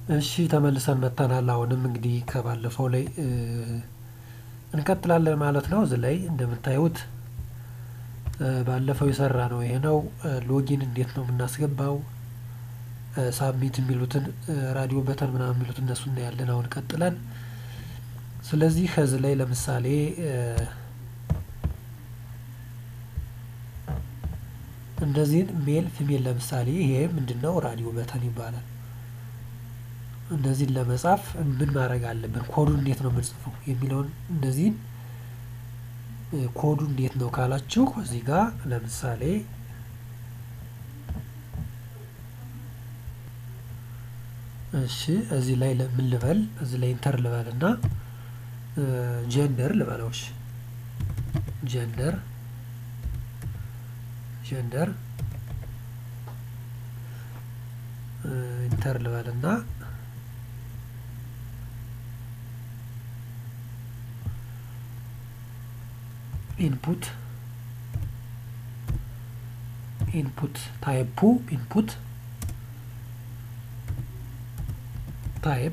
እሺ ተመልሰን መጥተናል። አሁንም እንግዲህ ከባለፈው ላይ እንቀጥላለን ማለት ነው። እዚህ ላይ እንደምታዩት ባለፈው የሰራ ነው ይሄ ነው። ሎጊን እንዴት ነው የምናስገባው? ሳብሚት የሚሉትን ራዲዮ በተን ምናምን የሚሉት እነሱ እናያለን አሁን ቀጥለን። ስለዚህ ከዚህ ላይ ለምሳሌ እንደዚህን ሜል ፊሜል ለምሳሌ ይሄ ምንድነው ራዲዮ በተን ይባላል። እነዚህን ለመጻፍ ምን ማድረግ አለብን? ኮዱ እንዴት ነው የምንጽፈው የሚለውን እነዚህን ኮዱ እንዴት ነው ካላችሁ እዚህ ጋር ለምሳሌ እሺ እዚህ ላይ ምን ልበል? እዚህ ላይ ኢንተር ልበል እና ጀንደር ልበለው። እሺ ጀንደር ጀንደር ኢንተር ልበል እና ኢንፑት ኢንፑት ታይፑ ኢንፑት ታይፕ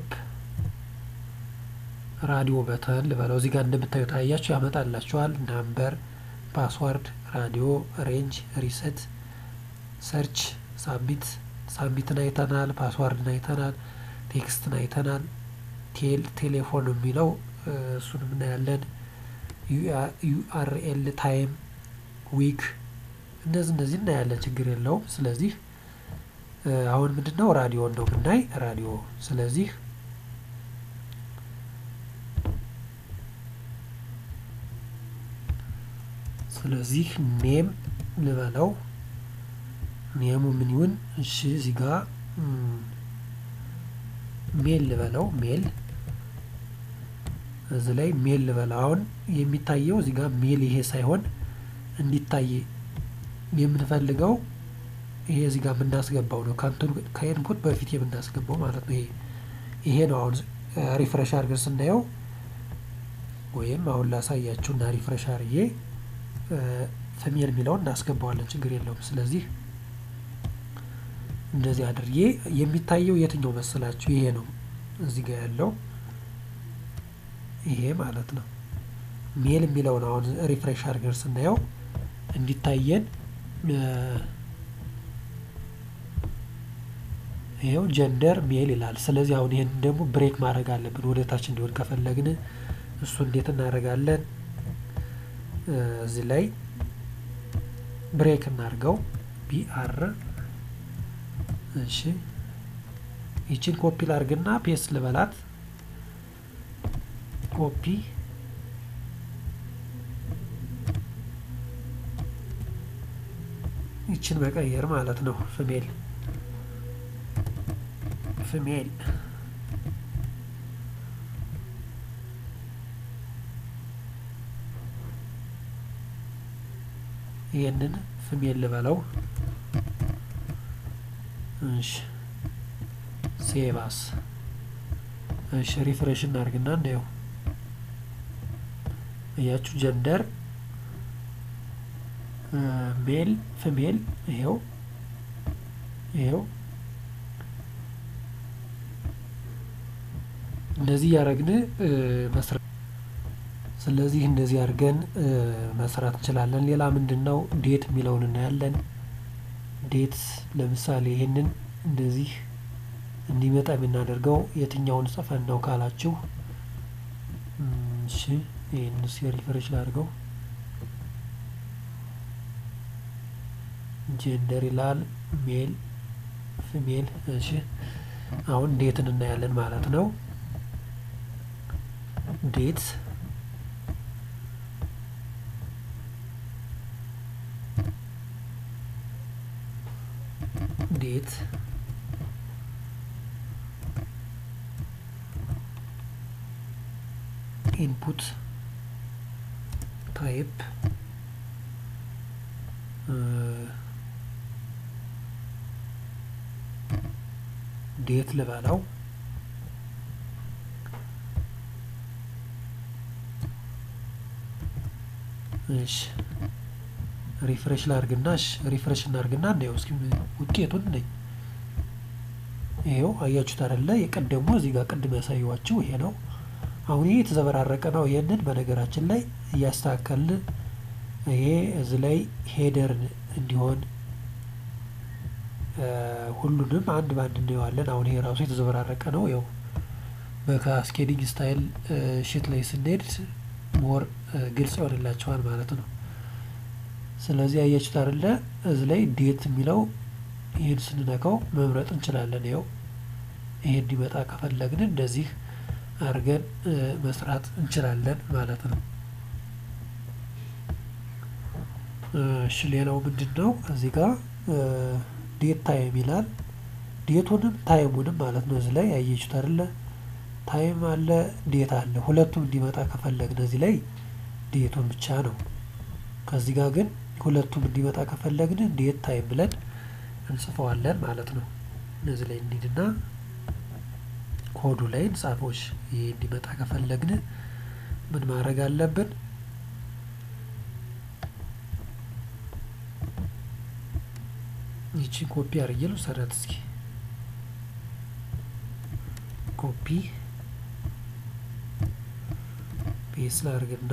ራዲዮ በተን ልበለው። እዚህ ጋር እንደምታዩት አያችሁ ያመጣላችኋል። ናምበር፣ ፓስዋርድ፣ ራዲዮ፣ ሬንጅ፣ ሪሰት፣ ሰርች፣ ሳቢት ሳቢትን አይተናል። ፓስዋርድን አይተናል። ቴክስትን አይተናል። ቴል ቴሌፎን የሚለው እሱንም እናያለን። ዩአርኤል ታይም ዊክ እነዚህ እነዚህ እናያለን። ችግር የለውም። ስለዚህ አሁን ምንድነው ራዲዮ ነው ብናይ ራዲዮ ስለዚህ ስለዚህ ኔም ልበለው ኔሙ ምን ይሁን? እሺ እዚህ ጋር ሜል ልበለው ሜል እዚህ ላይ ሜል ልበለው። አሁን የሚታየው እዚህ ጋር ሜል ይሄ ሳይሆን እንዲታይ የምንፈልገው ይሄ እዚህ ጋር የምናስገባው ነው። ከኢንፑት በፊት የምናስገባው ማለት ነው። ይሄ ይሄ ነው። አሁን ሪፍሬሽ አድርገን ስናየው ወይም አሁን ላሳያችሁ እና ሪፍሬሽ አድርጌ ፊሜል የሚለውን እናስገባዋለን። ችግር የለውም። ስለዚህ እንደዚህ አድርጌ የሚታየው የትኛው መሰላችሁ? ይሄ ነው እዚህ ጋር ያለው ይሄ ማለት ነው። ሜል የሚለውን አሁን ሪፍሬሽ አድርገን ስናየው እንዲታየን ይኸው ጀንደር ሜል ይላል። ስለዚህ አሁን ይህን ደግሞ ብሬክ ማድረግ አለብን ወደ ታች እንዲሆን ከፈለግን እሱ እንዴት እናደርጋለን? እዚህ ላይ ብሬክ እናድርገው ቢአር እሺ፣ ይችን ኮፒ ላርግና ፔስት ልበላት። ኮፒ ይችን መቀየር ማለት ነው። ፍሜል ፍሜል ይህንን ፍሜል ልበለው። እሺ ሴባስ እሺ ሪፍሬሽ እናድርግና እናየው። እያችሁ ጀንደር ሜል ፍሜል ይሄው ይሄው እንደዚህ እያደረግን መስራት ስለዚህ እንደዚህ አድርገን መስራት እንችላለን። ሌላ ምንድን ነው ዴት የሚለውን እናያለን። ዴት ለምሳሌ ይህንን እንደዚህ እንዲመጣ የምናደርገው የትኛውን ጽፈን ነው ካላችሁ፣ እሺ ይህን ሪፍሬሽ ላድርገው። ጀንደር ይላል ሜል ፊሜል። እሺ አሁን ዴትን እናያለን ማለት ነው። ዴት ዴት ኢንፑት ታይፕ ዴት ልበለው እሺ ሪፍሬሽ ላርግና እሺ ሪፍሬሽ እናርግና እናየው እስኪ ውጤቱን ነኝ ይሄው አያችሁት አይደለ? የቀደሙ እዚህ ጋር ቅድም ያሳየኋችሁ ይሄ ነው። አሁን ይሄ የተዘበራረቀ ነው። ይሄንን በነገራችን ላይ እያስተካከልን ይሄ እዚህ ላይ ሄደር እንዲሆን ሁሉንም አንድ በአንድ እናየዋለን። አሁን ይሄ ራሱ የተዘበራረቀ ነው። ያው በካስኬዲንግ ስታይል ሽት ላይ ስንሄድ ሞር ግልጽ ይሆንላቸዋል ማለት ነው። ስለዚህ አያችሁት አይደለ? እዚህ ላይ ዴት የሚለው ይህን ስንነካው መምረጥ እንችላለን። ይኸው ይሄ እንዲመጣ ከፈለግን እንደዚህ አድርገን መስራት እንችላለን ማለት ነው። እሺ ሌላው ምንድን ነው? እዚህ ጋር ዴት ታይም ይላል። ዴቱንም ታይሙንም ማለት ነው። እዚህ ላይ አየችሁት አይደለ? ታይም አለ፣ ዴት አለ። ሁለቱም እንዲመጣ ከፈለግን እዚህ ላይ ዴቱን ብቻ ነው። ከዚህ ጋር ግን ሁለቱም እንዲመጣ ከፈለግን ዴት ታይም ብለን እንጽፈዋለን ማለት ነው። እነዚህ ላይ እንሂድና ኮዱ ላይ እንጻፎች ይሄ እንዲመጣ ከፈለግን ምን ማድረግ አለብን? ይቺን ኮፒ አድርጌ ልውሰዳት እስኪ ኮፒ ፔስት ላድርግና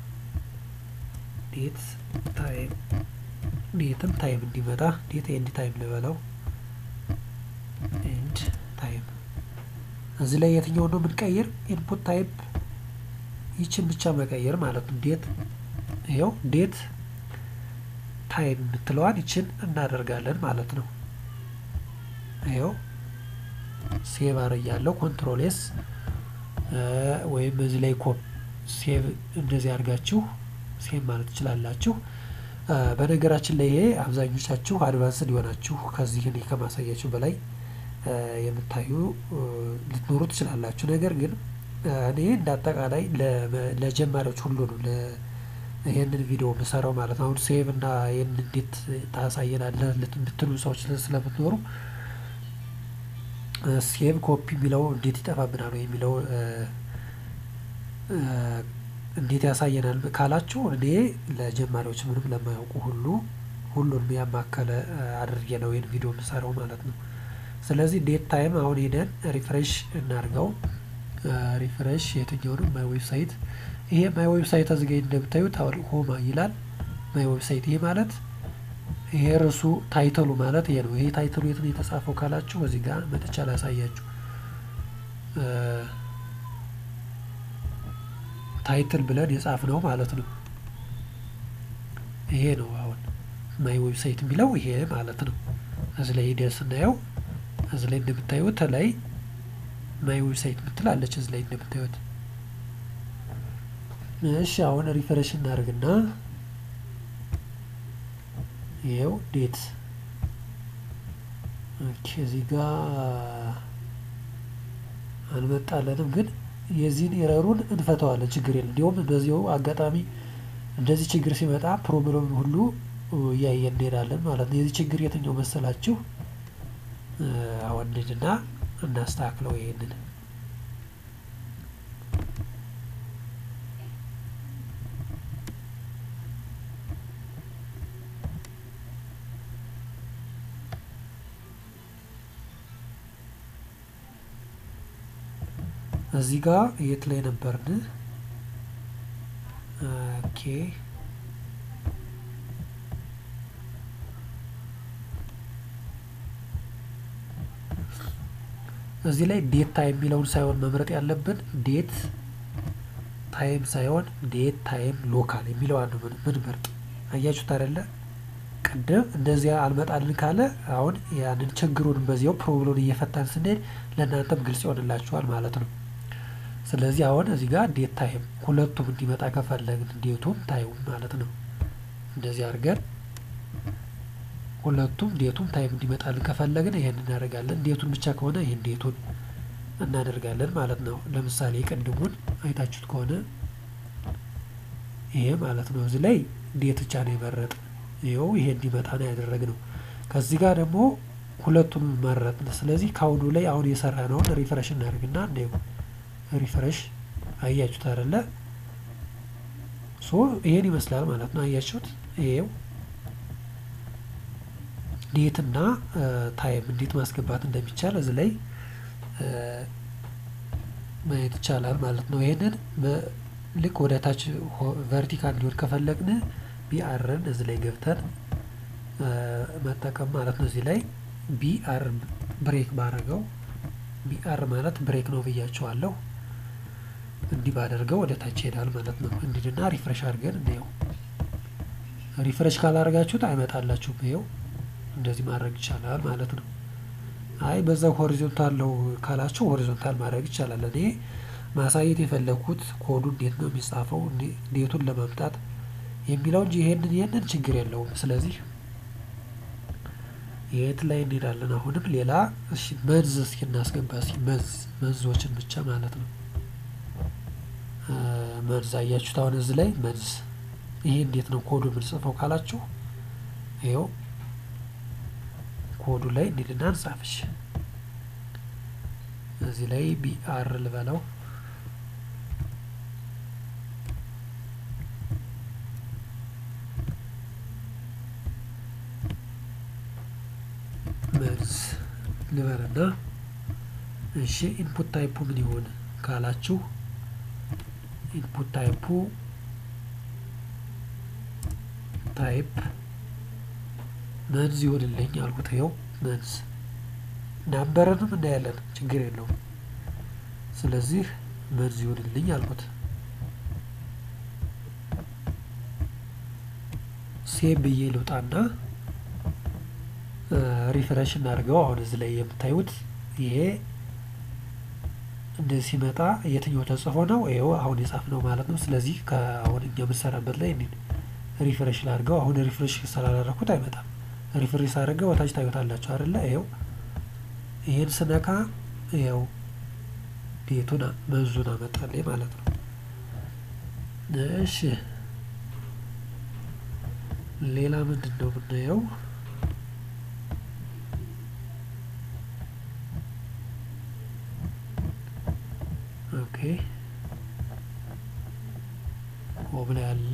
ዴት ታይም ዴትም ታይም እንዲመጣ ዴት ኤንድ ታይም ልበለው ኤንድ ታይም እዚህ ላይ የትኛው ነው የምንቀይር? ኢንፑት ታይፕ ይችን ብቻ መቀየር ማለት ነው። ዴት ይኸው ዴት ታይም የምትለዋን ይችን እናደርጋለን ማለት ነው። ይኸው ሴቭ አርያለሁ ኮንትሮል ኤስ ወይም እዚህ ላይ ኮፕ ሴቭ እንደዚህ አድርጋችሁ ሴቭ ማለት ትችላላችሁ። በነገራችን ላይ ይሄ አብዛኞቻችሁ አድቫንስድ የሆናችሁ ከዚህ እኔ ከማሳያችሁ በላይ የምታዩ ልትኖሩ ትችላላችሁ። ነገር ግን እኔ እንደ አጠቃላይ ለጀማሪዎች ሁሉ ነው ይሄንን ቪዲዮ የምሰራው ማለት ነው። አሁን ሴቭ እና ይህን እንዴት ታሳየናለህ የምትሉ ሰዎች ስለምትኖሩ ሴቭ ኮፒ የሚለው እንዴት ይጠፋብናል የሚለው እንዴት ያሳየናል ካላችሁ እኔ ለጀማሪዎች ምንም ለማያውቁ ሁሉ ሁሉንም ያማከለ አድርጌ ነው ይህን ቪዲዮ የምሰራው ማለት ነው። ስለዚህ ዴት ታይም አሁን ሄደን ሪፍሬሽ እናድርገው። ሪፍሬሽ የትኛውንም ማይ ዌብሳይት ይሄ ማይ ዌብሳይት እዚህ ጋር እንደምታዩት አሁን ሆማ ይላል ማይ ዌብሳይት። ይሄ ማለት ይሄ ርዕሱ ታይተሉ ማለት ይሄ ነው። ይሄ ታይተሉ የት ነው የተጻፈው ካላችሁ እዚህ ጋር መጥቻ ላሳያችሁ። ታይትል ብለን የጻፍ ነው ማለት ነው። ይሄ ነው አሁን ማይ ዌብሳይት የሚለው ይሄ ማለት ነው። እዚህ ላይ ሂደን ስናየው እዚህ ላይ እንደምታዩት ላይ ማይ ዌብሳይት ምትላለች እዚህ ላይ እንደምታዩት። እሺ አሁን ሪፍሬሽ እናደርግና ይኸው ዴት ኦኬ፣ እዚህ ጋር አልመጣለንም፣ ግን የዚህን ኤረሩን እንፈተዋለን። ችግር የለም። እንዲሁም በዚሁ አጋጣሚ እንደዚህ ችግር ሲመጣ ፕሮብለም ሁሉ እያየን እንሄዳለን ማለት ነው። የዚህ ችግር የትኛው መሰላችሁ? አሁን እንሂድና እናስተካክለው ይሄንን እዚህ ጋር የት ላይ ነበርን? ኦኬ እዚህ ላይ ዴት ታይም የሚለውን ሳይሆን መምረጥ ያለብን ዴት ታይም ሳይሆን ዴት ታይም ሎካል የሚለው አንዱ ምን መርጥ አያችሁት አይደለ? ቅድም እንደዚያ አልመጣልን ካለ አሁን ያንን ችግሩን በዚያው ፕሮብሎን እየፈታን ስንሄድ ለእናንተም ግልጽ ይሆንላችኋል ማለት ነው። ስለዚህ አሁን እዚህ ጋር ዴት ታይም ሁለቱም እንዲመጣ ከፈለግን ዴቱም ታይሙም ማለት ነው። እንደዚህ አድርገን ሁለቱም ዴቱም ታይም እንዲመጣልን ከፈለግን ይሄን እናደርጋለን። ዴቱን ብቻ ከሆነ ይህን ዴቱን እናደርጋለን ማለት ነው። ለምሳሌ የቅድሙን አይታችሁት ከሆነ ይሄ ማለት ነው። እዚህ ላይ ዴት ብቻ ነው የመረጥ ይኸው ይሄ እንዲመጣ ነው ያደረግነው። ከዚህ ጋር ደግሞ ሁለቱንም መረጥን። ስለዚህ ከአሁኑ ላይ አሁን የሰራ ነውን ሪፍሬሽ እናደርግና እንደ ሪፍሬሽ አያችሁት አይደለ? ሶ ይሄን ይመስላል ማለት ነው። አያችሁት? ይሄው ዴት እና ታይም እንዴት ማስገባት እንደሚቻል እዚህ ላይ ማየት ይቻላል ማለት ነው። ይህንን ልክ ወደ ታች ቨርቲካል እንዲሆን ከፈለግን ቢአርን እዚህ ላይ ገብተን መጠቀም ማለት ነው። እዚህ ላይ ቢአር ብሬክ ባረገው ቢአር ማለት ብሬክ ነው ብያቸዋለሁ። እንዲህ ባደርገው ወደ ታች ይሄዳል ማለት ነው። እንዲድና ሪፍሬሽ አድርገን እንየው። ሪፍሬሽ ካላደረጋችሁት አይመጣላችሁም። ይኸው እንደዚህ ማድረግ ይቻላል ማለት ነው። አይ በዛው ሆሪዞንታል ነው ካላችሁ ሆሪዞንታል ማድረግ ይቻላል። እኔ ማሳየት የፈለግኩት ኮዱ እንዴት ነው የሚጻፈው ዴቱን ለማምጣት የሚለው እንጂ ይሄንን ይሄንን ችግር የለውም። ስለዚህ የት ላይ እንሄዳለን? አሁንም ሌላ እሺ መንዝ እስኪ እናስገባ። እስኪ መንዝ መንዞችን ብቻ ማለት ነው። መንዝ አያችሁት? አሁን እዚህ ላይ መንዝ ይሄ እንዴት ነው ኮዱ የምንጽፈው ካላችሁ ይኸው ኮዱ ላይ እንሂድና እንጻፍሽ። እዚህ ላይ ቢአር ልበለው መርዝ ልበልና እሺ ኢንፑት ታይፑ ምን ይሆን ካላችሁ ኢንፑት ታይፑ ታይፕ መንዝ ይሆንልኝ አልኩት። ይኸው መንዝ ናምበርንም እናያለን፣ ችግር የለውም። ስለዚህ መንዝ ይሆንልኝ አልኩት። ሴቭ ብዬ ልውጣና ሪፍሬሽ እናድርገው። አሁን እዚህ ላይ የምታዩት ይሄ እንደዚህ ሲመጣ የትኛው ተጽፎ ነው? ይኸው አሁን የጻፍነው ማለት ነው። ስለዚህ ከአሁን እኛ የምንሰራበት ላይ ሪፍሬሽ ላድርገው። አሁን ሪፍሬሽ ስላላደረኩት አይመጣም። ሪፍሬሽ አድርገው ወታች ታዩታላችሁ አይደለ? ይኸው ይህን ስነካ ይኸው ቤቱን መንዙን አመጣልኝ ማለት ነው። እሺ ሌላ ምንድን ነው የምናየው? ኦኬ ሆም ላይ ያለ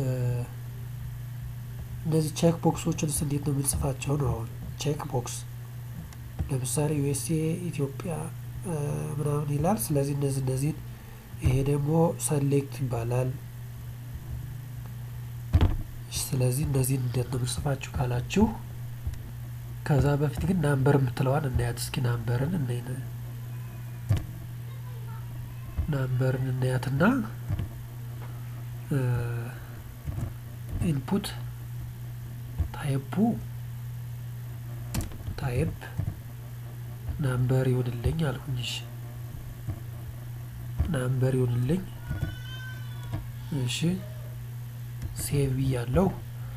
እነዚህ ቼክ ቦክሶችንስ እንዴት ነው የምንጽፋቸው ነው? አሁን ቼክ ቦክስ ለምሳሌ ዩኤስኤ ኢትዮጵያ ምናምን ይላል። ስለዚህ እነዚህ እነዚህን ይሄ ደግሞ ሰሌክት ይባላል። ስለዚህ እነዚህን እንዴት ነው የምንጽፋችሁ ካላችሁ ከዛ በፊት ግን ናምበር የምትለዋን እናያት እስኪ ናምበርን እናይ ናምበርን እናያትና ኢንፑት ታይፑ ታይፕ ናምበር ይሆንልኝ አልኩኝ። እሺ ናምበር ይሆንልኝ። እሺ ሴቭ ያለው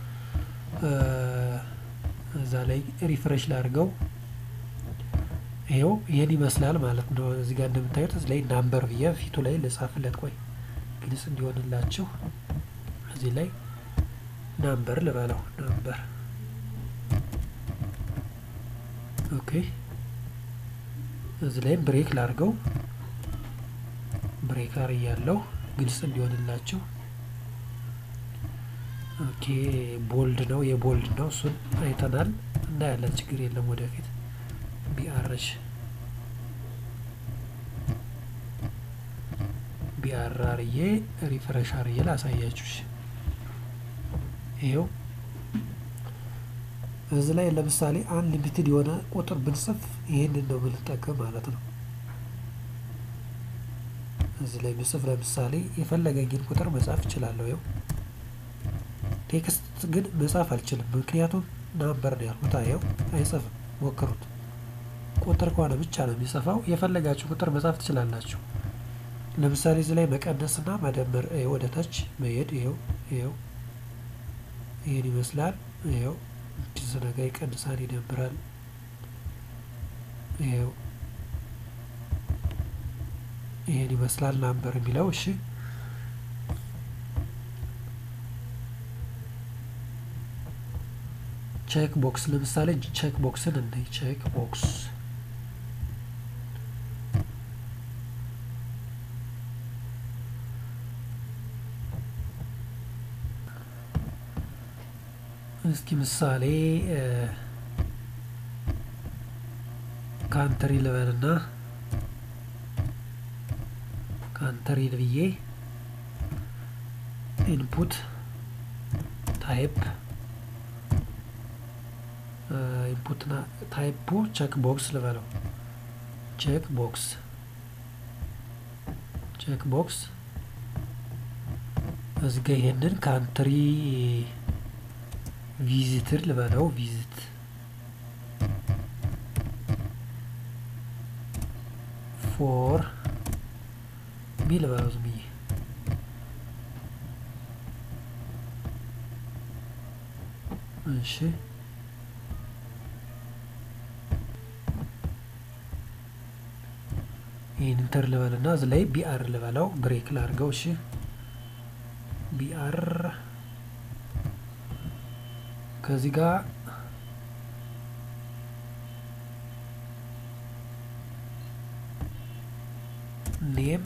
እዛ ላይ ሪፍሬሽ ላድርገው። ይሄው ይሄን ይመስላል ማለት ነው። እዚህ ጋር እንደምታዩት እዚህ ላይ ናምበር ብዬ ፊቱ ላይ ልጻፍለት። ቆይ ግልጽ እንዲሆንላችሁ እዚህ ላይ ናምበር ልበለው። ናምበር ኦኬ። እዚህ ላይም ብሬክ ላድርገው። ብሬክ አርያለሁ ግልጽ እንዲሆንላችሁ። ኦኬ ቦልድ ነው የቦልድ ነው እሱን አይተናል እናያለን። ችግር የለም ወደፊት ቢአርሽ ቢአር አርዬ ሪፍሬሽ አርዬ ላሳያችሁ። ይኸው እዚህ ላይ ለምሳሌ አንሊሚትድ የሆነ ቁጥር ብንጽፍ ይህንን ነው የምንጠቀም ማለት ነው። እዚህ ላይ ብጽፍ ለምሳሌ የፈለገኝን ቁጥር መጻፍ እችላለሁ። ይኸው ቴክስት ግን መጻፍ አልችልም፣ ምክንያቱም ናምበር ነው ያልኩት። ይኸው አይጽፍም፣ ሞክሩት። ቁጥር ከሆነ ብቻ ነው የሚጽፈው። የፈለጋችሁ ቁጥር መጻፍ ትችላላችሁ። ለምሳሌ እዚህ ላይ መቀነስና መደመር ወደ ታች መሄድ ይኸው ይኸው ይህን ይመስላል። ይኸው ስነጋ ይቀንሳል፣ ይደምራል። ይኸው ይህን ይመስላል ናምበር የሚለው እሺ። ቼክ ቦክስ ለምሳሌ ቼክ ቦክስን እናይ። ቼክ ቦክስ እስኪ ምሳሌ ካንትሪ ልበልና ካንትሪ ብዬ ኢንፑት ታይፕ ኢንፑት ታይፑ ቼክ ቦክስ ልበለው ቼክ ቦክስ ቼክ ቦክስ እዚህ ጋ ይሄንን ካንትሪ ቪዚትር ልበለው ቪዚት ፎር ሚ ልበለው ዝም ብዬ እሺ ይህን ኢንተር ልበልና እዚ ላይ ቢአር ልበለው ብሬክ ላርገው። እሺ ቢአር ከዚህ ጋር ኔም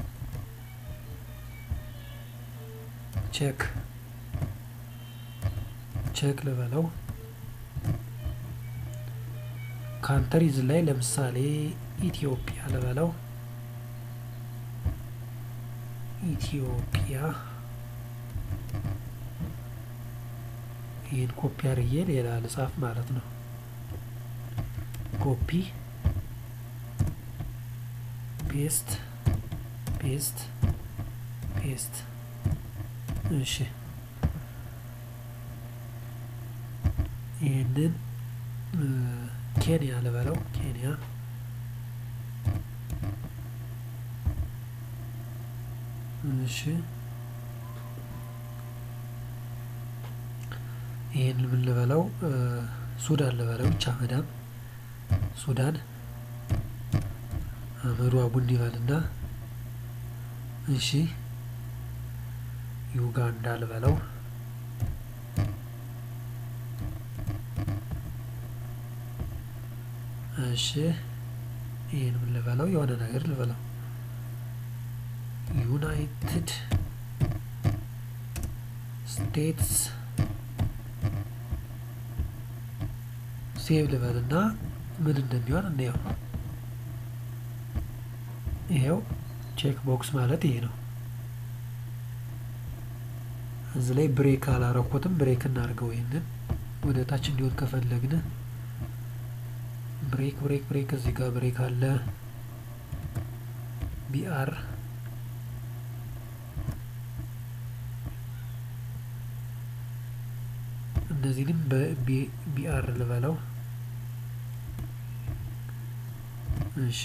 ቼክ ቼክ ልበለው። ካንተሪዝ ላይ ለምሳሌ ኢትዮጵያ ልበለው። ኢትዮጵያ ይህን ኮፒ አድርጌ ሌላ ልጻፍ ማለት ነው። ኮፒ ፔስት ፔስት ፔስት። እሺ ይህንን ኬንያ ልበለው ኬንያ እሺ ይህን ምን ልበለው ሱዳን ልበለው ብቻ መዳም ሱዳን አመዱ አቡን ይበልና እሺ ዩጋንዳ ልበለው እሺ ይህን ምን ልበለው የሆነ ነገር ልበለው ዩናይትድ ስቴትስ ሴቭ ልበልና ምን እንደሚሆን እንየው። ይሄው ቼክ ቦክስ ማለት ይሄ ነው። እዚህ ላይ ብሬክ አላረኮትም። ብሬክ እናድርገው። ይህንን ወደ ታች እንዲሆን ከፈለግን ብሬክ ብሬክ ብሬክ እዚህ ጋር ብሬክ አለ። ቢአር እነዚህንም በቢአር ልበለው። እሺ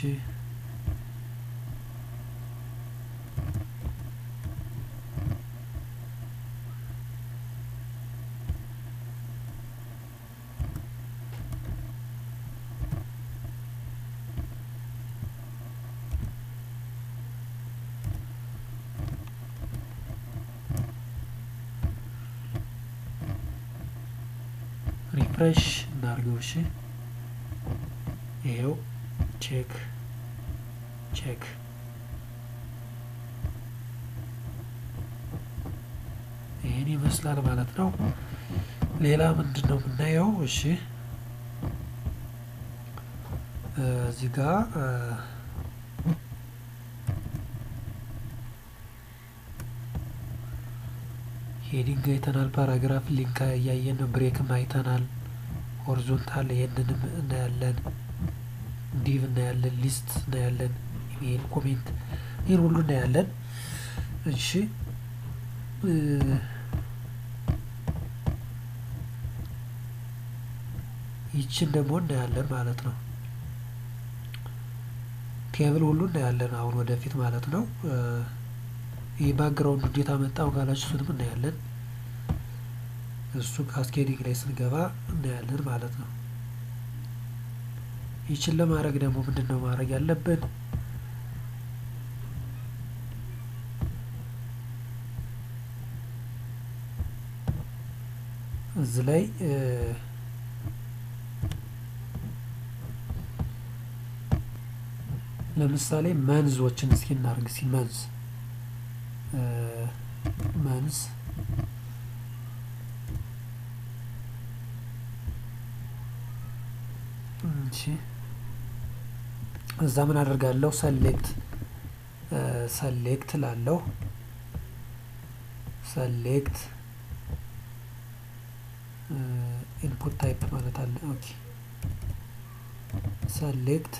ሪፍሬሽ እናድርገው። እሺ ይሄው ቼክ ቼክ ይህን ይመስላል ማለት ነው። ሌላ ምንድን ነው የምናየው? እሺ እዚህ ጋ ሄዲንግ አይተናል። ፓራግራፍ ሊንክ እያየን ነው። ብሬክም አይተናል። ሆሪዞንታል ይሄንንም እናያለን። ዲቭ እናያለን። ሊስት እናያለን። ኢሜይል፣ ኮሜንት ይህን ሁሉ እናያለን። እሺ ይችን ደግሞ እናያለን ማለት ነው። ቴብል ሁሉ እናያለን አሁን ወደፊት ማለት ነው። ይህ ባክግራውንድ እንዴት አመጣው ካላችሁ እሱንም እናያለን። እሱ ካስኬዲንግ ላይ ስንገባ እናያለን ማለት ነው። ይችን ለማድረግ ደግሞ ምንድን ነው ማድረግ ያለብን? እዚህ ላይ ለምሳሌ መንዞችን እስኪ እናርግ። እስኪ መንዝ መንዝ እሺ እዛ ምን አደርጋለሁ ሰሌክት ሰሌክት ላለው ሰሌክት ኢንፑት ታይፕ ማለት አለ። ኦኬ ሰሌክት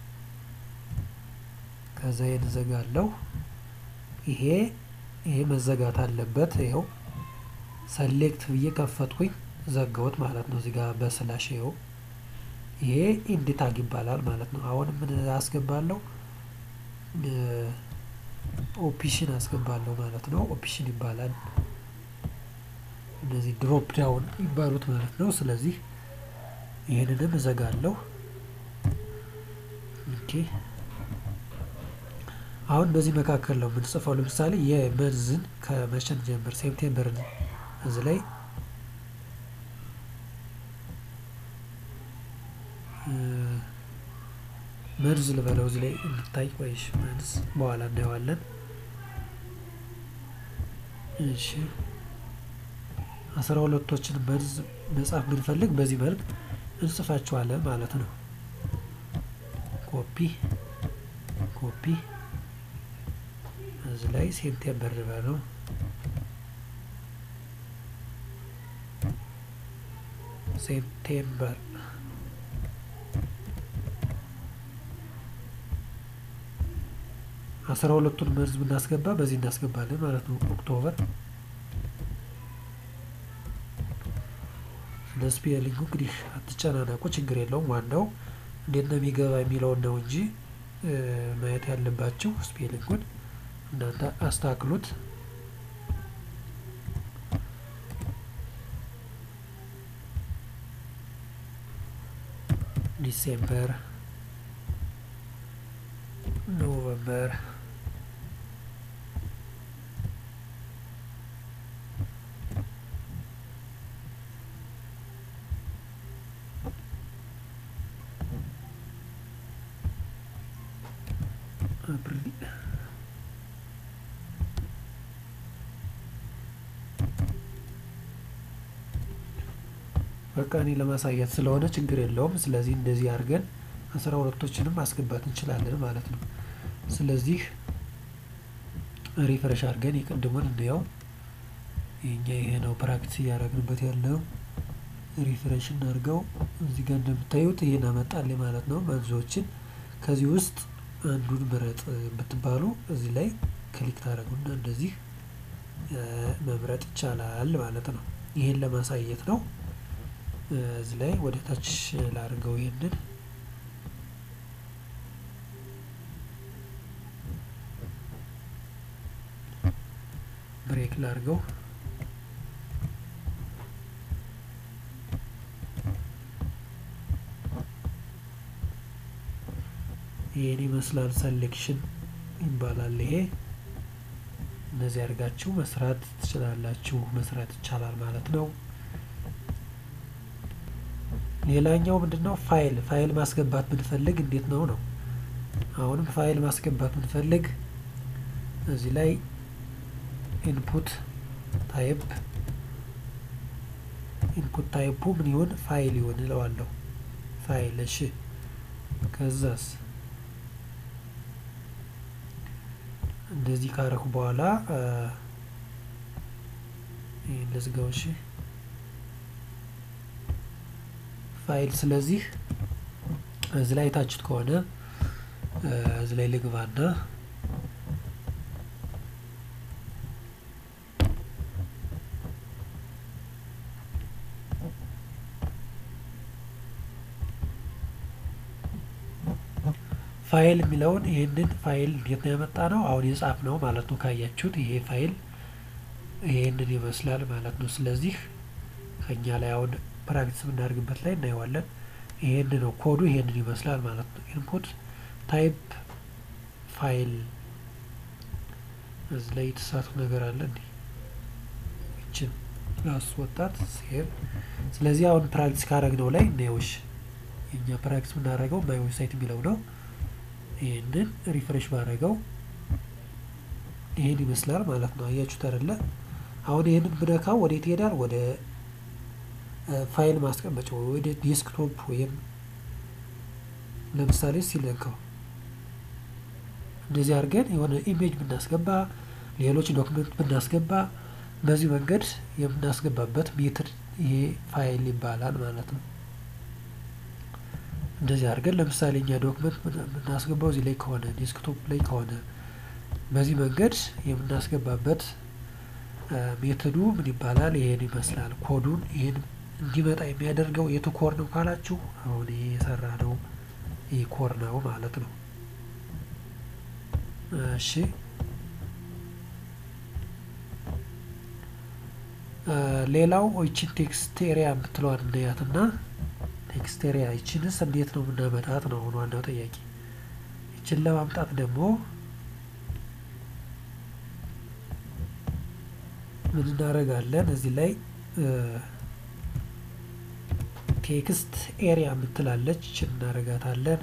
ከዛ ይሄን ዘጋለሁ። ይሄ ይሄ መዘጋት አለበት። ይኸው ሰሌክት ብዬ ከፈትኩኝ ዘጋሁት ማለት ነው። እዚህ ጋር በስላሽ ይኸው ይሄ ኢንድ ታግ ይባላል ማለት ነው። አሁን ምን አስገባለሁ? ኦፕሽን አስገባለሁ ማለት ነው። ኦፕሽን ይባላል። እነዚህ ድሮፕ ዳውን ይባሉት ማለት ነው። ስለዚህ ይህንንም እዘጋለሁ። ኦኬ አሁን በዚህ መካከል ነው የምንጽፈው። ለምሳሌ የመንዝን ከመቼን ጀምር ሴፕቴምበርን እዚህ ላይ መርዝ ልበለው እዚህ ላይ እንድታይ ቆይሽ መርዝ በኋላ እናየዋለን። እሺ አስራ ሁለቶችን መርዝ መጻፍ ብንፈልግ በዚህ መልክ እንጽፋቸዋለን ማለት ነው። ኮፒ ኮፒ እዚህ ላይ ሴፕቴምበር ልበለው ሴፕቴምበር አስራ ሁለቱን መርዝ ብናስገባ በዚህ እናስገባለን ማለት ነው። ኦክቶበር ለስፔሊንጉ እንግዲህ አትጨናነቁ፣ ችግር የለውም። ዋናው እንዴት ነው የሚገባ የሚለውን ነው እንጂ ማየት ያለባችሁ ስፔሊንጉን እናንተ አስተካክሉት። ዲሴምበር ኖቨምበር አፕሪል በቃ እኔ ለማሳየት ስለሆነ ችግር የለውም። ስለዚህ እንደዚህ አድርገን አስራ ሁለቶችንም ማስገባት እንችላለን ማለት ነው። ስለዚህ ሪፍሬሽ አድርገን የቅድሙን እንየው። የኛ ይሄ ነው ፕራክቲስ እያደረግንበት ያለው። ሪፍሬሽ እናድርገው። እዚህ ጋር እንደምታዩት ይሄን አመጣልኝ ማለት ነው። መንዞችን ከዚህ ውስጥ አንዱን ምረጥ ብትባሉ እዚህ ላይ ክሊክ ታደርጉና እንደዚህ መምረጥ ይቻላል ማለት ነው። ይሄን ለማሳየት ነው። እዚህ ላይ ወደ ታች ላድርገው ይሄንን ብሬክ ላድርገው። ይሄን ይመስላል። ሰሌክሽን ይባላል ይሄ። እነዚህ አድርጋችሁ መስራት ትችላላችሁ፣ መስራት ይቻላል ማለት ነው። ሌላኛው ምንድነው? ፋይል ፋይል ማስገባት ብንፈልግ እንዴት ነው ነው? አሁንም ፋይል ማስገባት ብንፈልግ እዚህ ላይ ኢንፑት ታይፕ ኢንፑት ታይፑ ምን ይሁን? ፋይል ይሁን እለዋለሁ። ፋይል እሺ። ከዛስ እንደዚህ ካረኩ በኋላ ይህን ልዝጋው። እሺ ፋይል ስለዚህ እዚህ ላይ ታችት ከሆነ እዚህ ላይ ልግባና ፋይል የሚለውን ይህንን ፋይል እንዴት ነው ያመጣ ነው? አሁን የጻፍ ነው ማለት ነው። ካያችሁት ይሄ ፋይል ይህንን ይመስላል ማለት ነው። ስለዚህ ከኛ ላይ አሁን ፕራክቲስ የምናደርግበት ላይ እናየዋለን። ይሄን ነው ኮዱ፣ ይሄንን ይመስላል ማለት ነው። ኢንፑት ታይፕ ፋይል እዚህ ላይ የተሳቱ ነገር አለ እንዴ? ይችን ላስወጣት ሴቭ። ስለዚህ አሁን ፕራክቲስ ካረግነው ላይ እናየውሽ። የኛ ፕራክቲስ የምናደርገው ማይ ዌብሳይት የሚለው ነው። ይህንን ሪፍሬሽ ባደረገው ይሄን ይመስላል ማለት ነው። አያችሁት አይደለ? አሁን ይህንን ብነካው ወዴት ይሄዳል? ወደ ፋይል ማስቀመጫ ወደ ዴስክቶፕ ወይም ለምሳሌ ሲለካው እንደዚህ አድርገን የሆነ ኢሜጅ ብናስገባ ሌሎች ዶክመንት ብናስገባ በዚህ መንገድ የምናስገባበት ሜትድ ይሄ ፋይል ይባላል ማለት ነው። እንደዚህ አድርገን ለምሳሌ እኛ ዶክመንት የምናስገባው እዚህ ላይ ከሆነ ዴስክቶፕ ላይ ከሆነ በዚህ መንገድ የምናስገባበት ሜትዱ ምን ይባላል? ይሄን ይመስላል። ኮዱን ይሄን እንዲመጣ የሚያደርገው የቱ ኮር ነው ካላችሁ አሁን ይሄ የሰራ ነው ይህ ኮር ነው ማለት ነው። እሺ ሌላው ይችን ቴክስቴሪያ የምትለዋን እናያትና ቴክስቴሪያ ይችንስ እንዴት ነው የምናመጣት ነው አሁን ዋናው ጥያቄ። ይችን ለማምጣት ደግሞ ምን እናደርጋለን? እዚህ ላይ ቴክስት ኤሪያ የምትላለች ይችን እናደርጋታለን።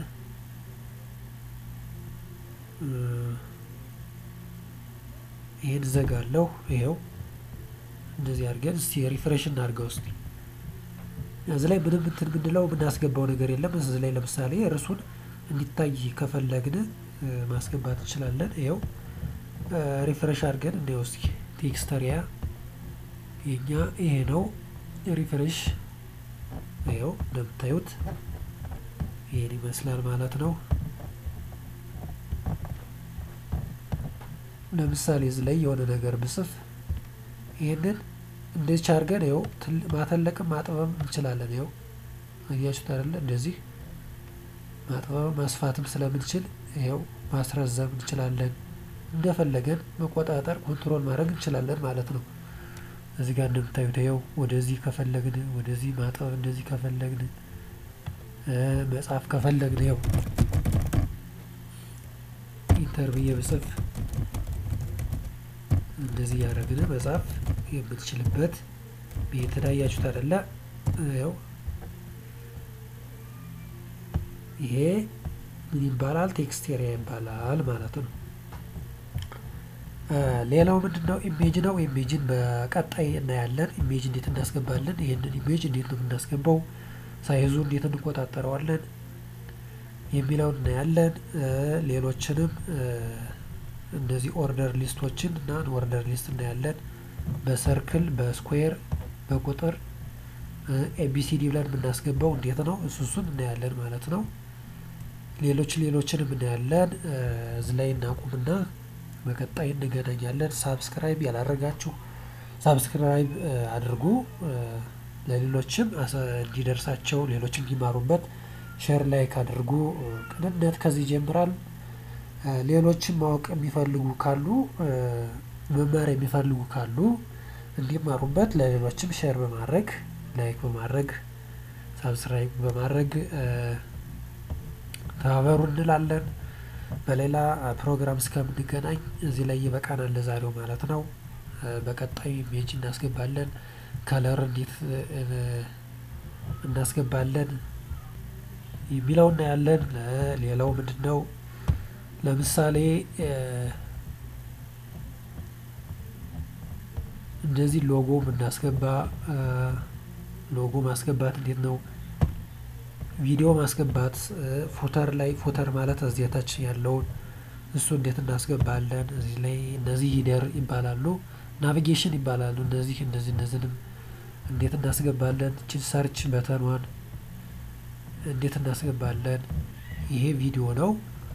ይህን ዘጋለሁ። ይኸው እንደዚህ አድርገን እስቲ ሪፍሬሽ እናድርገው እስቲ እዚህ ላይ ምንም እንትን ምንለው የምናስገባው ነገር የለም። እዚህ ላይ ለምሳሌ እርሱን እንዲታይ ከፈለግን ማስገባት እንችላለን። ይኸው ሪፍሬሽ አድርገን እንዲያው እስኪ ቴክስተሪያ የኛ ይሄ ነው። ሪፍሬሽ ይኸው እንደምታዩት ይሄን ይመስላል ማለት ነው። ለምሳሌ እዚህ ላይ የሆነ ነገር ብጽፍ ይህንን እንደዚህ አድርገን ይኸው ማተለቅም ማጥበብም እንችላለን። ይኸው አያችሁት አይደለ? እንደዚህ ማጥበብም ማስፋትም ስለምንችል ይኸው ማስረዘም እንችላለን። እንደፈለገን መቆጣጠር ኮንትሮል ማድረግ እንችላለን ማለት ነው። እዚህ ጋር እንደምታዩት ይኸው ወደዚህ ከፈለግን ወደዚህ ማጥበብ እንደዚህ ከፈለግን መጻፍ ከፈለግን ይኸው ኢንተር ብዬ ብጽፍ እንደዚህ እያደረግን መጻፍ የምትችልበት የተለያያችሁት አይደለ? ያው ይሄ ምን ይባላል? ቴክስቴሪያ ይባላል ማለት ነው። ሌላው ምንድን ነው? ኢሜጅ ነው። ኢሜጅን በቀጣይ እናያለን። ኢሜጅ እንዴት እናስገባለን? ይህንን ኢሜጅ እንዴት ነው የምናስገባው? ሳይዙ እንዴት እንቆጣጠረዋለን? የሚለውን እናያለን። ሌሎችንም እንደዚህ ኦርደር ሊስቶችን እና ኦርደር ሊስት እናያለን። በሰርክል በስኩዌር በቁጥር ኤቢሲዲ ብለን የምናስገባው እንዴት ነው እሱ እሱን እናያለን ማለት ነው። ሌሎች ሌሎችንም እናያለን። እዚህ ላይ እናቁምና በቀጣይ እንገናኛለን። ሳብስክራይብ ያላረጋችሁ ሳብስክራይብ አድርጉ። ለሌሎችም እንዲደርሳቸው ሌሎች እንዲማሩበት ሼር ላይክ አድርጉ። ቅንነት ከዚህ ይጀምራል። ሌሎችም ማወቅ የሚፈልጉ ካሉ መማር የሚፈልጉ ካሉ እንዲማሩበት ለሌሎችም ሼር በማድረግ ላይክ በማድረግ ሳብስክራይብ በማድረግ ተባበሩ እንላለን። በሌላ ፕሮግራም እስከምንገናኝ እዚህ ላይ ይበቃናል ለዛሬው ማለት ነው። በቀጣይ ኢሜጅ እናስገባለን። ከለር እንዴት እናስገባለን የሚለው እናያለን። ሌላው ምንድን ነው? ለምሳሌ እንደዚህ ሎጎ ብናስገባ ሎጎ ማስገባት እንዴት ነው? ቪዲዮ ማስገባት ፉተር ላይ ፉተር ማለት እዚህ ታች ያለውን እሱ እንዴት እናስገባለን? እዚህ ላይ እነዚህ ሂደር ይባላሉ፣ ናቪጌሽን ይባላሉ። እነዚህ እነዚህ እነዚህንም እንዴት እናስገባለን? እችን ሰርች በተኗን እንዴት እናስገባለን? ይሄ ቪዲዮ ነው።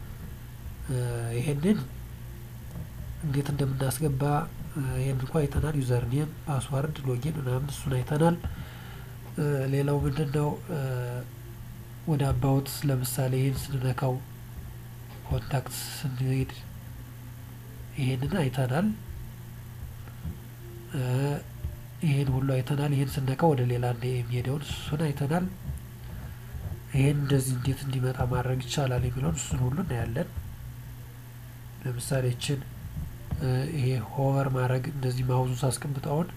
ይሄንን እንዴት እንደምናስገባ ይሄን እንኳ አይተናል። ዩዘር ኔም፣ ፓስዋርድ፣ ሎጊን ምናምን እሱን አይተናል። ሌላው ምንድን ነው? ወደ አባውት ለምሳሌ ይህን ስንነካው ኮንታክት ስንሄድ ይሄንን አይተናል። ይሄን ሁሉ አይተናል። ይሄን ስነካው ወደ ሌላ እንደ የሚሄደውን እሱን አይተናል። ይሄን እንደዚህ እንዴት እንዲመጣ ማድረግ ይቻላል የሚለውን እሱን ሁሉ እናያለን። ለምሳሌ ችን ይሄ ሆቨር ማድረግ እንደዚህ ማውዙ ሳስቀምጠውን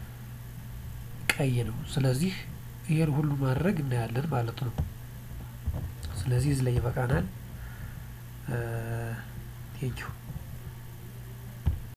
ቀይ ነው። ስለዚህ ይሄን ሁሉ ማድረግ እናያለን ማለት ነው። ስለዚህ እዚህ ላይ ይበቃናል። ቴንኪው